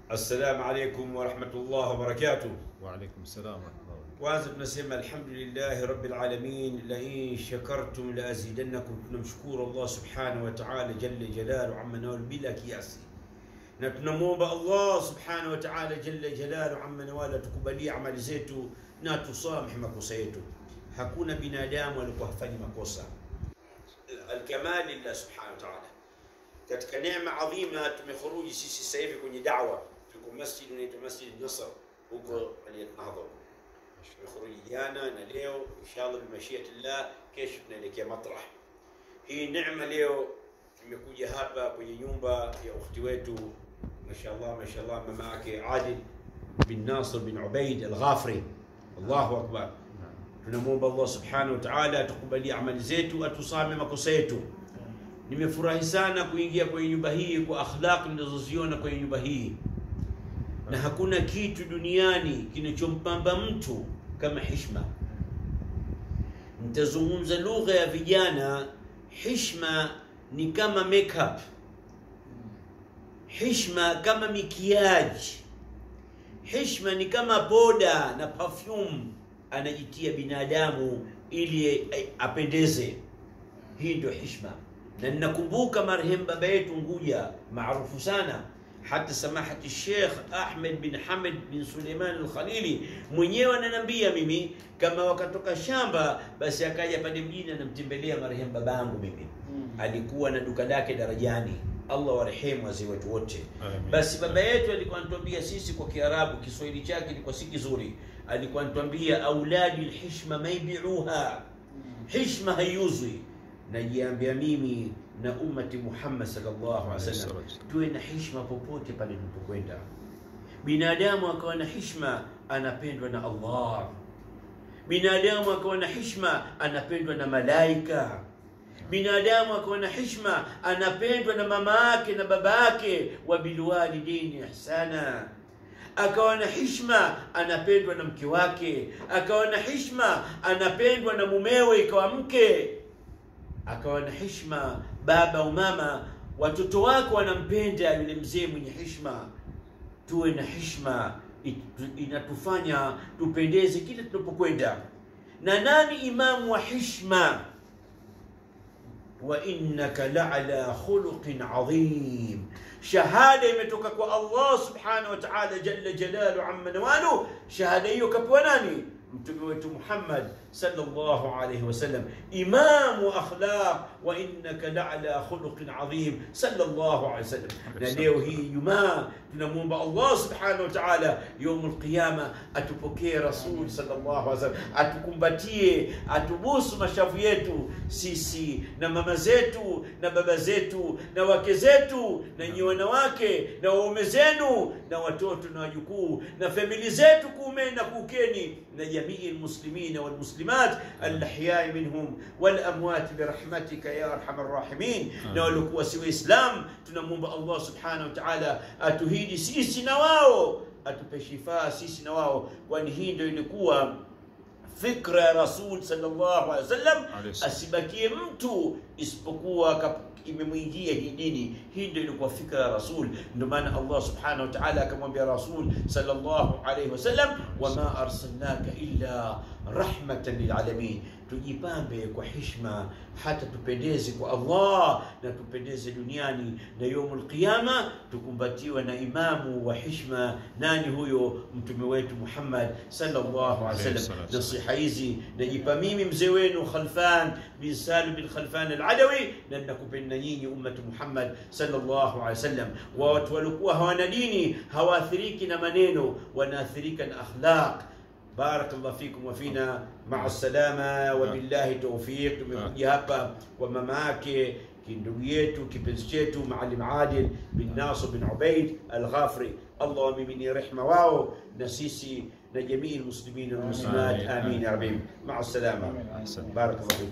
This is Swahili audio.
Assalamu alaikum warahmatullahi wabarakatuh. Waalaikum salam warahmatullahi wabarakatuh. Kwanza tunasema alhamdulillahi rabbil alamin, la in shakartum la azidannakum. Tunamshukuru Allah subhanahu wa ta'ala jalla jalalu amma nawal bila kiasi, na tunamwomba Allah subhanahu wa ta'ala jalla jalalu amma nawal atukubalie amali zetu na tusamehe makosa yetu. Hakuna binadamu alikuwa hafanyi makosa. Alkamal lillah subhanahu wa ta'ala. Katika neema adhima tumekhuruji sisi sasa hivi kwenye da'wa, tuko masjid unaitwa Masjid Nasr huko Aliyat Nahdha tumekhuruji jana na leo inshallah bimashiatillah, kesho tunaelekea Matrah. Hii neema leo tumekuja hapa kwenye nyumba ya ukhti wetu mashallah, mashallah, mama yake Adil bin Nasir bin Ubaid al-Ghafri. Allahu akbar. Tunamwomba Allah subhanahu wa ta'ala atukubalie amali zetu, atusame makosa yetu. Nimefurahi sana kuingia kwenye nyumba hii kwa akhlaq ninazoziona kwenye nyumba hii, na hakuna kitu duniani kinachompamba mtu kama hishma. Nitazungumza lugha ya vijana. Hishma ni kama makeup, hishma kama mikiaji, hishma ni kama poda na perfume anajitia binadamu ili apendeze. Hii ndio hishma, na ninakumbuka marehemu baba yetu Nguja maarufu sana hata samahati Sheikh Ahmed bin Hamid bin Suleiman al-Khalili mwenyewe ananiambia mimi, kama wakatoka shamba, basi akaja pale mjini anamtembelea marehemu babangu mimi. Alikuwa na duka lake Darajani, Allah warehemu wazee wetu wote. Amin. Basi baba yetu alikuwa anatuambia sisi kwa Kiarabu, Kiswahili chake ilikuwa si kizuri, alikuwa anatuambia auladi lhishma maibiuha, hishma haiuzwi. Najiambia mimi na ummati Muhammad sallallahu alaihi wasallam tuwe na hishma popote pale tunapokwenda. Binadamu akawa na hishma, anapendwa na Allah. Binadamu akawa na hishma, anapendwa na malaika. Binadamu akawa na hishma, anapendwa na mama yake na baba yake, wa bilwalidaini ihsana akawa na hishma anapendwa na mke wake, akawa na hishma anapendwa na mumewe, ikawa mke, akawa na hishma baba au mama, watoto wako wanampenda yule mzee mwenye hishma. Tuwe na hishma, it- inatufanya tupendeze kila tunapokwenda. Na nani imamu wa hishma? wa innaka la'ala khuluqin adhim. Shahada imetoka kwa Allah subhanahu wa ta'ala jalla jalalu amma nawalu. Shahada hiyo kapewa nani? Mtume wetu Muhammad sallallahu alayhi wasallam, imamu akhlaq, wa innaka la'ala khuluqin adhim sallallahu alayhi wasallam. Na leo hii Ijumaa tunamwomba Allah subhanahu wa ta'ala yaumul qiyama atupokee Rasul sallallahu alaihi wasallam, atukumbatie, atubusu mashavu yetu sisi na mama zetu na baba zetu na wake zetu na nyi wanawake na waume zenu na watoto na wajukuu na famili zetu kuumeni na kuukeni na jamii almuslimina walmuslimat alahyai minhum walamwati birahmatika ya arhamar rahimin, na waliokuwa si Waislam tunamwomba Allah subhanahu wa ta'ala atuhidi sisi na wao, atupe shifaa sisi na wao, kwani hii ndio ilikuwa fikra ya Rasul sallallahu alaihi wasallam, Alayhi salam. asibakie mtu isipokuwa kap- imemwingia hii dini. Hii ndio ilikuwa fikra ya Rasul. Ndio maana Allah subhanahu wa ta'ala akamwambia Rasul sallallahu alaihi wasallam, wama arsalnaka illa rahmatan lilalamin. Tujipambe kwa hishma hata tupendeze kwa Allah na tupendeze duniani, na yaumul qiyama tukumbatiwa na imamu wa hishma. Nani huyo? Mtume wetu Muhammad sallallahu alaihi Alayhi wasallam. salatu Nasiha hizi najipa mimi mzee wenu Khalfan bin Salim bin Khalfan al-Adawi, na nakupenda nyinyi ummatu Muhammad sallallahu alaihi wasallam. Wa watu walikuwa hawana dini hawaathiriki na maneno, wanaathirika na akhlaq. Barakallahu fikum wa fina maa salama wa billahi tawfiq. Tumekuja hapa kwa mama yake kindugu yetu kipenzi chetu Maalim Adil bin Nasir bin Ubaid Al-Ghafri. Allah wamiminie rehma wao na sisi na jamii almuslimin walmuslimat, Amin. amin ya rabbi. Maa salama, Ahsan. barakallahu fikum.